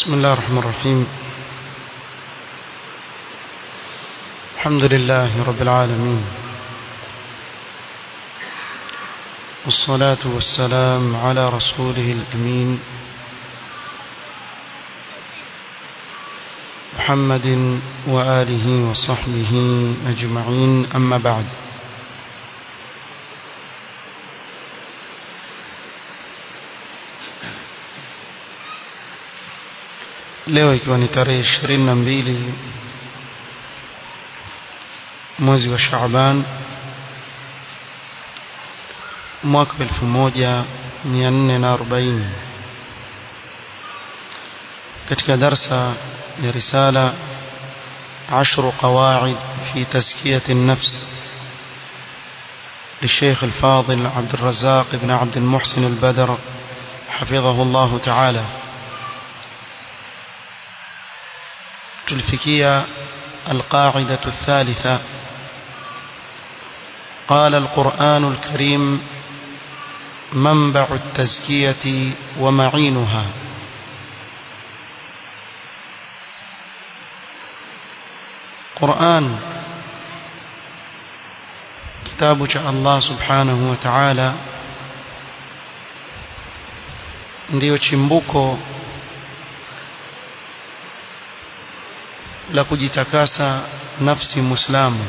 بسم الله الرحمن الرحيم الحمد لله رب العالمين والصلاة والسلام على رسوله الأمين محمد وآله وصحبه أجمعين أما بعد leo ikiwa ni tarehe ishirini na mbili mwezi wa Shaaban mwaka wa elfu moja mia nne na arobaini katika darsa ya risala عشر قواعد في تزكية النفس للشيخ الفاضل عبد الرزاق بن عبد المحسن البدر حفظه الله تعالى تلفكية القاعدة الثالثة قال القرآن الكريم منبع التزكية ومعينها قرآن كتاب الله سبحانه وتعالى ndiyo chimbuko la kujitakasa nafsi muislamu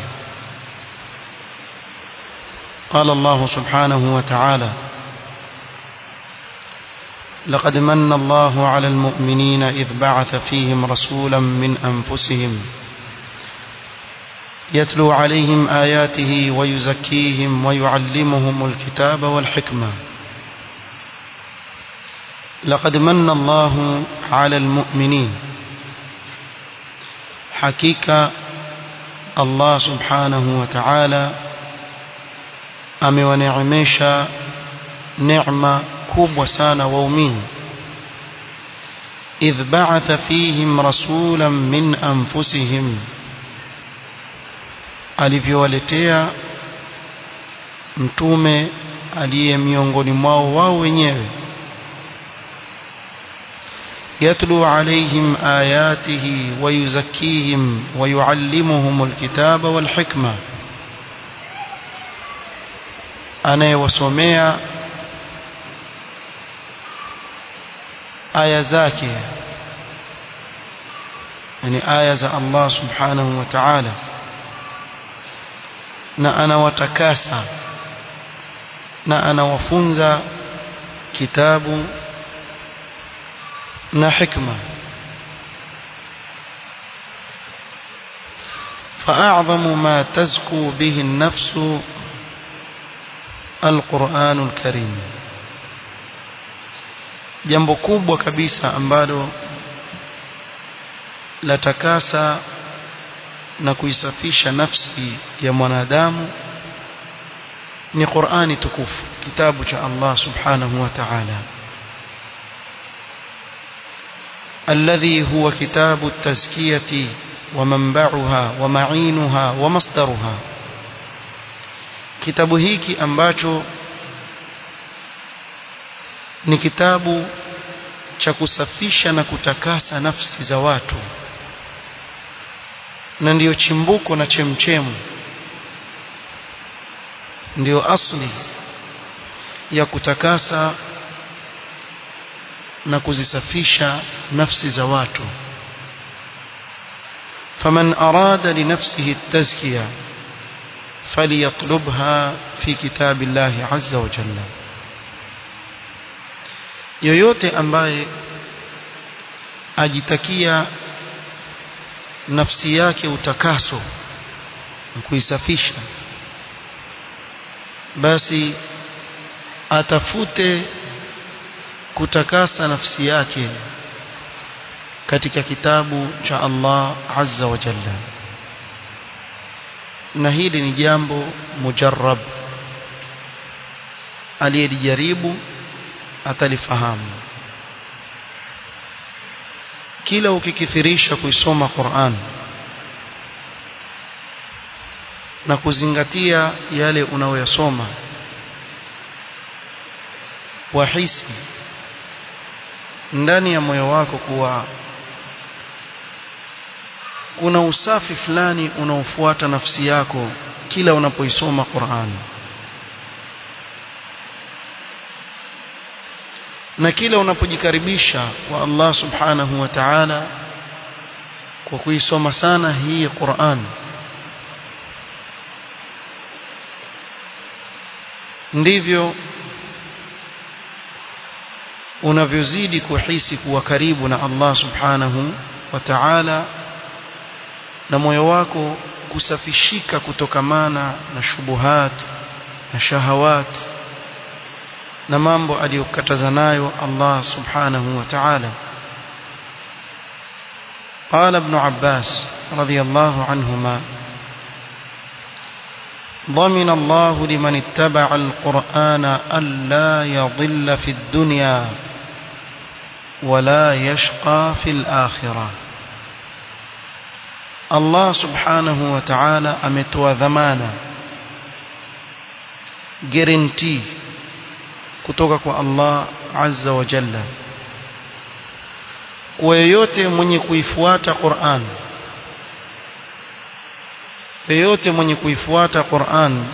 قال الله سبحانه وتعالى لقد من الله على المؤمنين إذ بعث فيهم رسولا من أنفسهم يتلو عليهم آياته ويزكيهم ويعلمهم الكتاب والحكمة لقد من الله على المؤمنين حقيقة الله سبحانه وتعالى amewaneemesha neema kubwa sana waumini idh ba'atha fihim rasulan min anfusihim alivyowaletea mtume aliye miongoni mwao wao wenyewe يتلو عليهم آياته ويزكيهم ويعلمهم الكتاب والحكمة anayewasomea aya zake yani aya za Allah subhanahu wa ta'ala na anawatakasa na anawafunza kitabu na hikma فأعظم ما تزكو به النفس القرآن الكريم jambo kubwa kabisa ambalo latakasa na kuisafisha nafsi ya mwanadamu ni Qur'ani tukufu kitabu cha Allah subhanahu wa ta'ala الذي هو كتاب التزكية ومنبعها ومعينها ومصدرها kitabu hiki ambacho ni kitabu cha kusafisha na kutakasa nafsi za watu na ndiyo chimbuko na chemchemu ndiyo asli ya kutakasa na kuzisafisha nafsi za watu faman arada li nafsihi at-tazkiyah فليطلبها في كتاب الله عز وجل yoyote ambaye ajitakia nafsi yake utakaso kuisafisha basi atafute kutakasa nafsi yake katika kitabu cha Allah azza wa jalla na hili ni jambo mujarrab aliyelijaribu atalifahamu kila ukikithirisha kuisoma Qur'an na kuzingatia yale unayoyasoma wahisi ndani ya moyo wako kuwa kuna usafi fulani unaofuata nafsi yako kila unapoisoma Qur'an na kila unapojikaribisha kwa Allah subhanahu wa ta'ala kwa kuisoma sana hii Qur'an ndivyo unavyozidi kuhisi kuwa karibu na Allah subhanahu wa ta'ala na moyo wako kusafishika kutokamana na shubuhat na shahawat na mambo aliyokataza nayo Allah subhanahu wa ta'ala قال ابن عباس رضي الله عنهما ضمن الله لمن اتبع القرآن ألا يضل في الدنيا ولا يشقى في الآخرة الله سبحانه وتعالى أمتوى ذمانا guarantee kutoka kwa Allah azza wa jalla kwa yeyote mwenye kuifuata Qur'an yeyote mwenye kuifuata Qur'an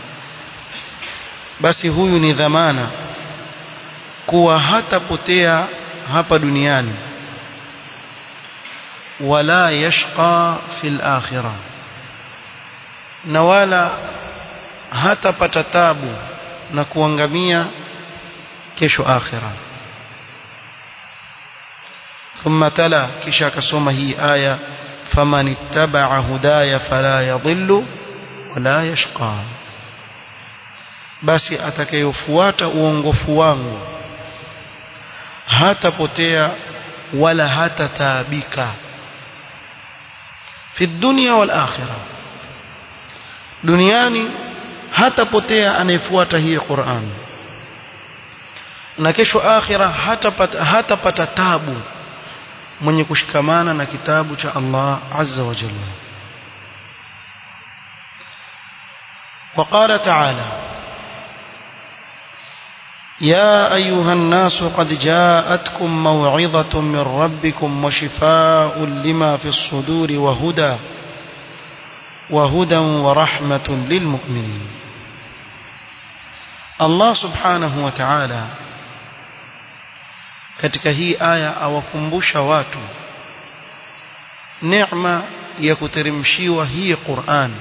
basi huyu ni dhamana kuwa hatapotea hapa duniani wala yashqa fil akhirah na wala hatapata tabu na kuangamia kesho akhira ثم تلا kisha akasoma hii aya faman ittaba'a hudaya fala yadhillu wala yashqa basi atakayofuata uongofu wangu hatapotea wala hatataabika fi dunya wal akhirah duniani hatapotea anayefuata hii Qur'an na kesho akhira hatapata hatapata tabu mwenye kushikamana na kitabu cha Allah azza wa jalla وقال تعالى يا أيها الناس قد جاءتكم موعظة من ربكم وشفاء لما في الصدور وهدى وهدى ورحمة للمؤمنين الله سبحانه وتعالى katika hii aya awakumbusha watu neema ya kuteremshiwa hii Qur'an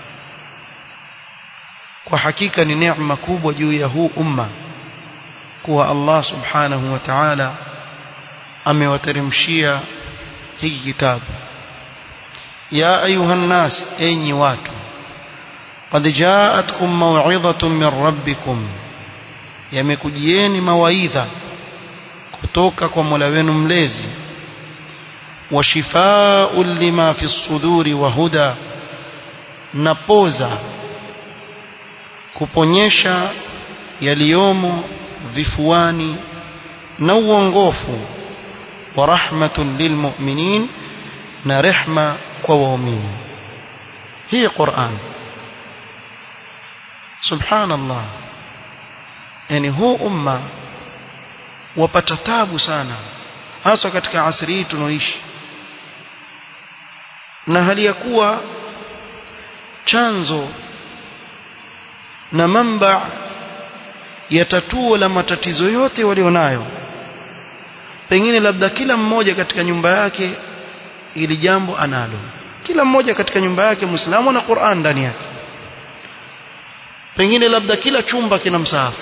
kwa hakika ni neema kubwa juu ya huu umma kuwa Allah subhanahu wa ta'ala amewateremshia hiki kitabu ya ayuha nnas enyi watu qad ja'atkum maw'idhatun min rabbikum yamekujieni mawaidha kutoka kwa Mola wenu mlezi wa shifaa'un lima fi suduri wa huda na poza kuponyesha yaliyomo vifuani na uongofu wa rahmatun lilmu'minin na rehma kwa waumini hii Qur'an subhanallah yani huu umma wapata tabu sana hasa katika asri hii tunaoishi na hali ya kuwa chanzo na mamba ya tatuo la matatizo yote walionayo pengine labda kila mmoja katika nyumba yake ili jambo analo kila mmoja katika nyumba yake muislamu na Qur'an ndani yake pengine labda kila chumba kina msahafu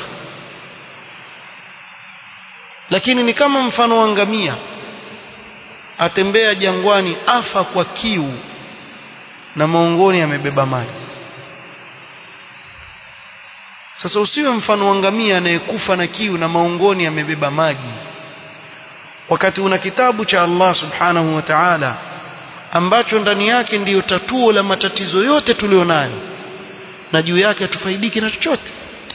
lakini ni kama mfano wa ngamia atembea jangwani afa kwa kiu na maongoni amebeba maji sasa usiwe mfano wa ngamia anayekufa na kiu na maongoni amebeba maji wakati una kitabu cha Allah subhanahu wa ta'ala ambacho ndani yake ndiyo tatuo la matatizo yote tulionayo na juu yake hatufaidiki na chochote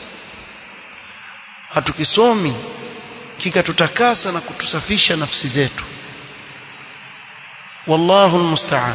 hatukisomi kikatutakasa na kutusafisha nafsi zetu wallahu almusta'an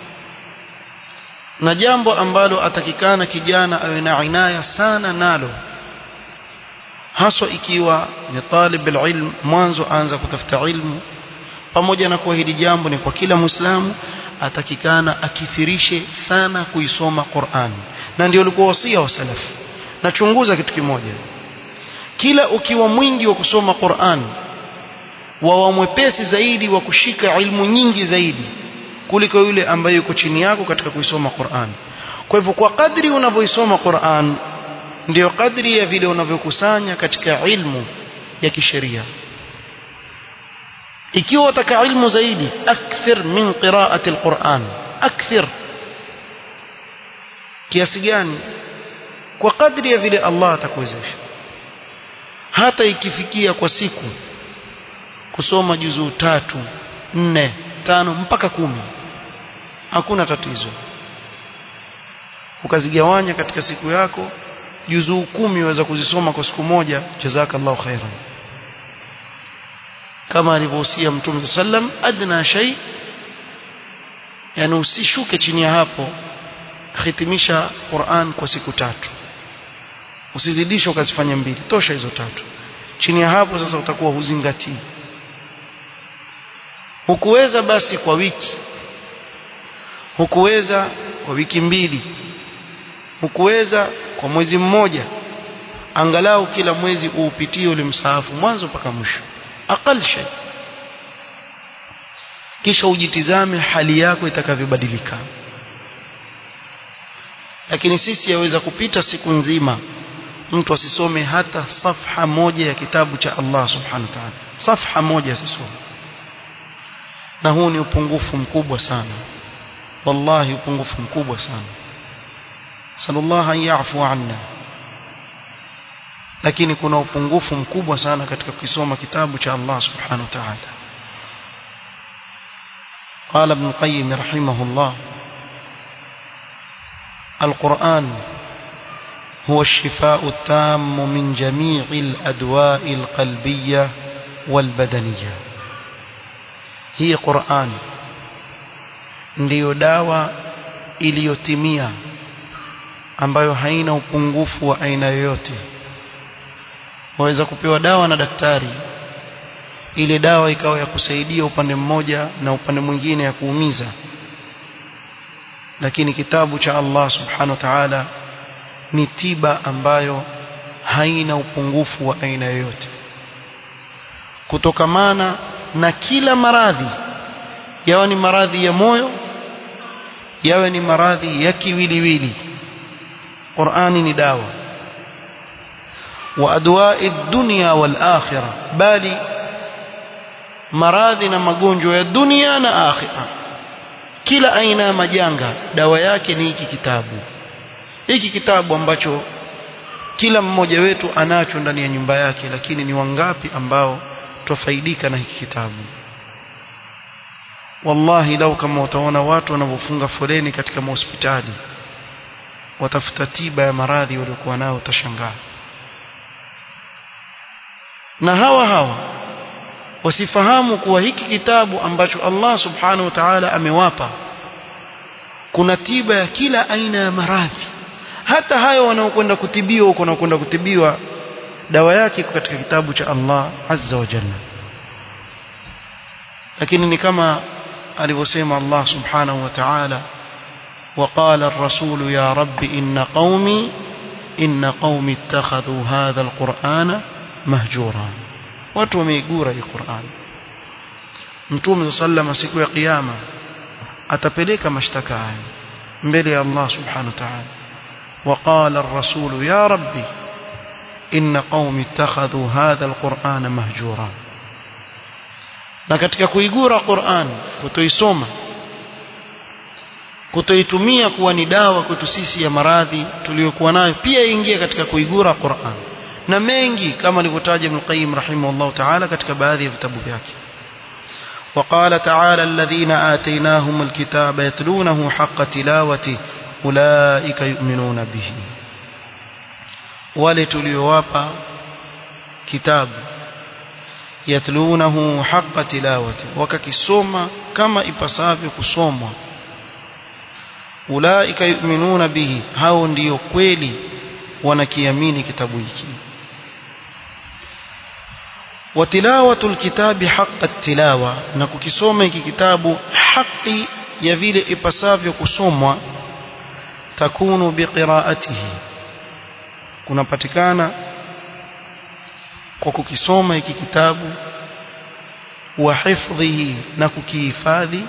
na jambo ambalo atakikana kijana awe na inaya sana nalo haswa ikiwa ni talib alilm mwanzo anza kutafuta ilmu pamoja na kuwa hili jambo ni kwa kila muislamu atakikana akithirishe sana kuisoma Qur'an na ndio ulikuwa wasia wa salaf nachunguza kitu kimoja kila ukiwa mwingi wa kusoma Qur'an wawa mwepesi zaidi wa kushika ilmu nyingi zaidi kuliko yule ambaye yuko chini yako katika kuisoma Qur'an kwa hivyo kwa kadri unavyoisoma Qur'an ndio kadri ya vile unavyokusanya katika ilmu ya kisheria ikiwa utaka ilmu zaidi akthir min qiraati alquran akthir kiasi gani kwa kadri ya vile Allah atakuwezesha hata ikifikia kwa siku kusoma juzuu tatu nne tano mpaka kumi hakuna tatizo ukazigawanya katika siku yako juzuu kumi waweza kuzisoma kwa siku moja jazakallahu khairan kama alivyohusia mtume sallam adna shay yani usishuke chini ya hapo hitimisha Qur'an kwa siku tatu usizidishe ukazifanya mbili tosha hizo tatu chini ya hapo sasa utakuwa huzingatii hukuweza basi kwa wiki hukuweza kwa wiki mbili hukuweza kwa mwezi mmoja angalau kila mwezi uupitie ule msahafu mwanzo mpaka mwisho aqal shay kisha ujitizame hali yako itakavyobadilika lakini sisi yaweza kupita siku nzima mtu asisome hata safha moja ya kitabu cha Allah subhanahu wa ta'ala safha moja asisome na huu ni upungufu mkubwa sana wallahi upungufu mkubwa sana sallallahu an yafu anna lakini kuna upungufu mkubwa sana katika kusoma kitabu cha Allah subhanahu wa ta'ala قال ابن القيم رحمه الله القرآن هو الشفاء التام من جميع الأدواء القلبية والبدنية هي قرآن ndiyo dawa iliyotimia ambayo haina upungufu wa aina yoyote waweza kupewa dawa na daktari ile dawa ikawa ya kusaidia upande mmoja na upande mwingine ya kuumiza lakini kitabu cha Allah subhanahu wa ta'ala ni tiba ambayo haina upungufu wa aina yoyote kutokamana na kila maradhi yawe ni maradhi ya moyo yawe ni maradhi ya kiwiliwili Qur'ani ni dawa wa adwa'i dunya wal akhirah bali maradhi na magonjwa ya dunia na akhira kila aina ya majanga dawa yake ni hiki kitabu hiki kitabu ambacho kila mmoja wetu anacho ndani ya nyumba yake lakini ni wangapi ambao twafaidika na hiki kitabu wallahi lau kama utaona watu wanavyofunga foleni katika mahospitali watafuta tiba ya maradhi waliokuwa nao utashangaa na hawa hawa wasifahamu kuwa hiki kitabu ambacho Allah subhanahu wa ta'ala amewapa kuna tiba ya kila aina ya maradhi hata hayo wanaokwenda kutibiwa huko wanaokwenda kutibiwa dawa yake iko katika kitabu cha Allah azza wa jalla lakini ni kama alivyosema Allah subhanahu wa ta'ala وقال الرسول يا رب إن قومي إن قومي اتخذوا هذا القرآن مهجورا watu wameigura hii Qur'an Mtume sallama siku ya kiyama atapeleka mashtaka haya mbele ya Allah subhanahu wa ta'ala وقال الرسول يا ربي إن قومي اتخذوا هذا القرآن مهجورا na katika kuigura Qur'an kutoisoma kutoitumia kuwa ni dawa kwetu sisi ya maradhi tuliyokuwa nayo pia ingia katika kuigura Qur'an na mengi kama alivyotaja Ibn Qayyim rahimahullah ta'ala katika baadhi ya vitabu vyake وقال تعالى الذين آتيناهم الكتاب يتلونه حق تلاوته أولئك يؤمنون به ولتليوابا كتاب يتلونه حق تلاوته وككسوما كما ipasavyo kusomwa ulaika yu'minuna bihi hao ndio kweli wanakiamini kitabu hiki وتلاوة الكتاب حق التلاوة نكوكسوما hiki kitabu haki ya vile ipasavyo kusomwa takunu biqiraatihi kunapatikana kwa kukisoma hiki kitabu wa hifdhihi na kukihifadhi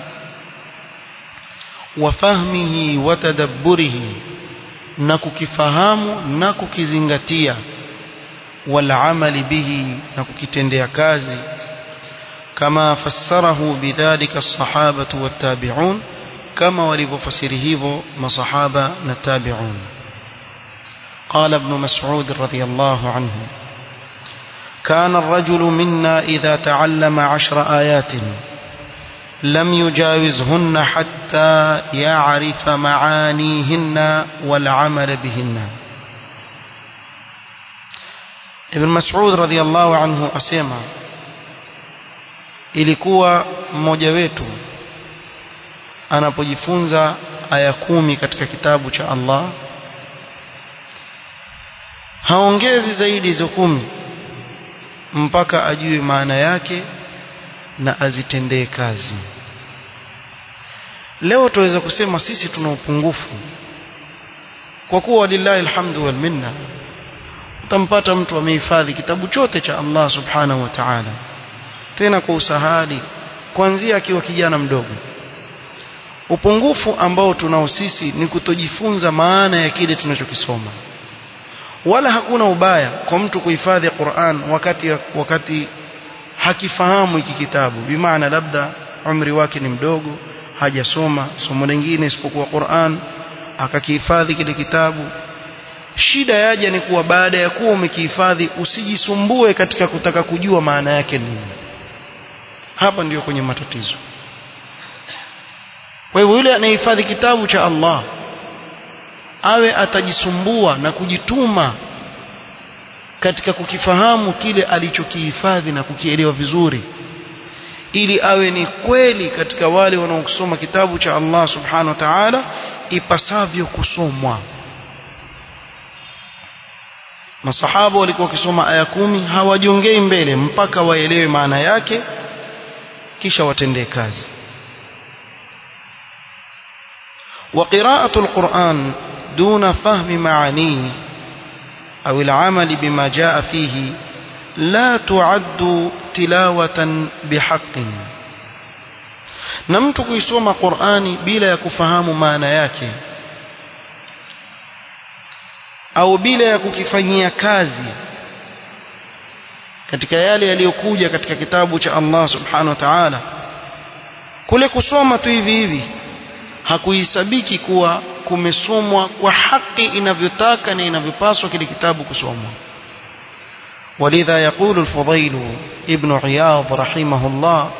wa fahmihi wa tadabburihi na kukifahamu na kukizingatia wal amali bihi na kukitendea kazi kama fassarahu bidhalika as-sahabatu wat-tabi'un kama walivyofasiri hivyo masahaba na tabi'un قال ابن مسعود رضي الله عنه كان الرجل منا إذا تعلم عشر آيات لم يجاوزهن حتى يعرف معانيهن والعمل بهن ابن مسعود رضي الله عنه أسيما ilikuwa mmoja wetu anapojifunza aya kumi katika kitabu cha Allah haongezi zaidi hizo kumi mpaka ajue maana yake na azitendee kazi leo tuweza kusema sisi tuna upungufu kwa kuwa lillahi alhamdu wal minna utampata mtu amehifadhi kitabu chote cha Allah subhanahu wa ta'ala tena kwa usahali kuanzia akiwa kijana mdogo upungufu ambao tunao sisi ni kutojifunza maana ya kile tunachokisoma wala hakuna ubaya kwa mtu kuhifadhi Qur'an wakati wakati hakifahamu hiki kitabu bimaana labda umri wake ni mdogo hajasoma somo lingine isipokuwa Qur'an akakihifadhi kile kitabu shida yaja ni kuwa baada ya kuwa umekihifadhi usijisumbue katika kutaka kujua maana yake nini hapa ndiyo kwenye matatizo kwa hivyo yule anayehifadhi kitabu cha Allah awe atajisumbua na kujituma katika kukifahamu kile alichokihifadhi na kukielewa vizuri ili awe ni kweli katika wale wanaosoma kitabu cha Allah subhanahu wa ta'ala ipasavyo kusomwa masahaba walikuwa wakisoma aya kumi hawajongei mbele mpaka waelewe maana yake kisha watendee kazi وقراءة القرآن دون فهم معانيه أو العمل بما جاء فيه لا تعد تلاوة بحق na mtu kuisoma Qur'ani bila ya kufahamu maana yake au bila ya kukifanyia kazi katika yale yaliyokuja katika kitabu cha Allah subhanahu wa ta'ala kule kusoma tu hivi hivi hakuhisabiki kuwa kumesomwa kwa haki inavyotaka na inavyopaswa kile kitabu kusomwa ولذا يقول الفضيل ابن عياض رحمه الله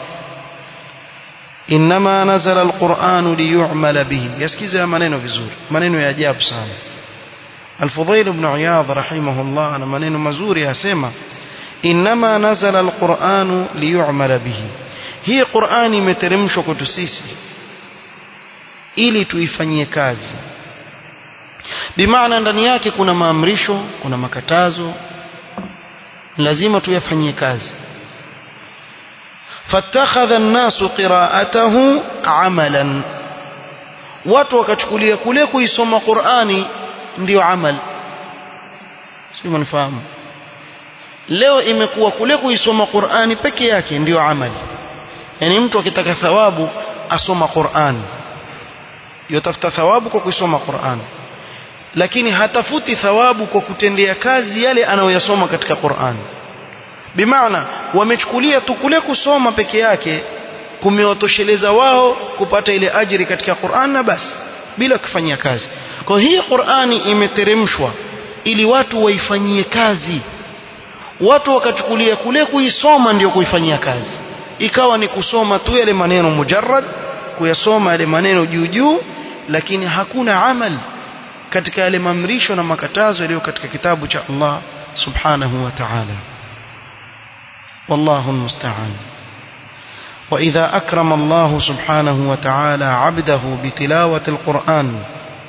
إنما نزل القرآن ليعمل به يسكيز منينو vizuri maneno ya ajabu sana الفضيل ابن عياض رحمه الله أنا maneno mazuri yasema إنما نزل القرآن ليعمل به hii Qur'ani imeteremshwa kwetu sisi ili tuifanyie kazi bimaana ndani yake kuna maamrisho kuna makatazo lazima tuyafanyie kazi fattakhadha an-nasu qira'atahu 'amalan watu wakachukulia kule kuisoma Qur'ani ndio amal sio mnafahamu leo imekuwa kule kuisoma Qur'ani peke yake ndio amali yani mtu akitaka thawabu asoma Qur'an yotafuta thawabu kwa kuisoma Qur'an lakini hatafuti thawabu kwa kutendea kazi yale anayoyasoma katika Qur'an bimaana wamechukulia tu kule kusoma peke yake kumewatosheleza wao kupata ile ajiri katika Qur'an na basi bila kufanyia kazi kwa hii Qur'ani imeteremshwa ili watu waifanyie kazi watu wakachukulia kule kuisoma ndio kuifanyia kazi ikawa ni kusoma tu yale maneno mujarrad kuyasoma yale maneno juu juu lakini hakuna amal katika yale mamrisho na makatazo yaliyo katika kitabu cha Allah subhanahu wa ta'ala wallahu almusta'an وإذا أكرم الله سبحانه وتعالى عبده بتلاوة القرآن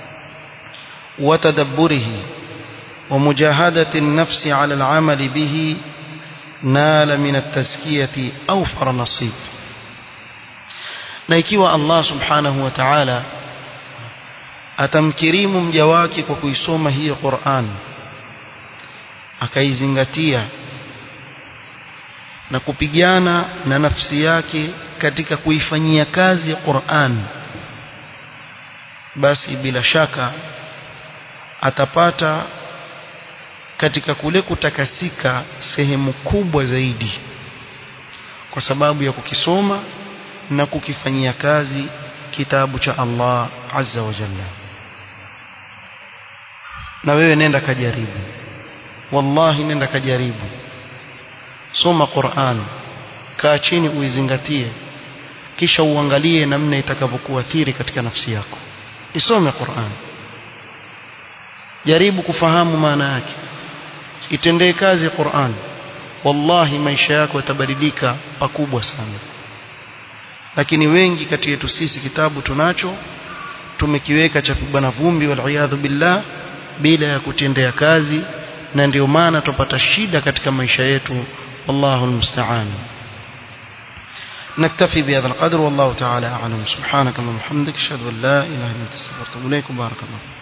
وتدبره ومجاهدة النفس على العمل به نال من التزكية أوفر نصيب na ikiwa Allah subhanahu wa ta'ala atamkirimu mja wake kwa kuisoma hiyo Qur'an akaizingatia na kupigana na nafsi yake katika kuifanyia kazi Qur'an basi bila shaka atapata katika kule kutakasika sehemu kubwa zaidi kwa sababu ya kukisoma na kukifanyia kazi kitabu cha Allah azza wa jalla na wewe nenda kajaribu wallahi nenda kajaribu soma Qur'an kaa chini uizingatie kisha uangalie namna itakavyokuathiri katika nafsi yako isome Qur'an jaribu kufahamu maana yake itendee kazi Qur'an wallahi maisha yako yatabadilika pakubwa sana lakini wengi kati yetu sisi kitabu tunacho tumekiweka cha kubana vumbi wal billah bila ya kutendea kazi na ndio maana tupata shida katika maisha yetu wallahu almusta'an نكتفي بهذا القدر والله تعالى أعلم سبحانك اللهم وبحمدك أشهد أن لا إله إلا أنت استغفرك وأتوب إليك بارك الله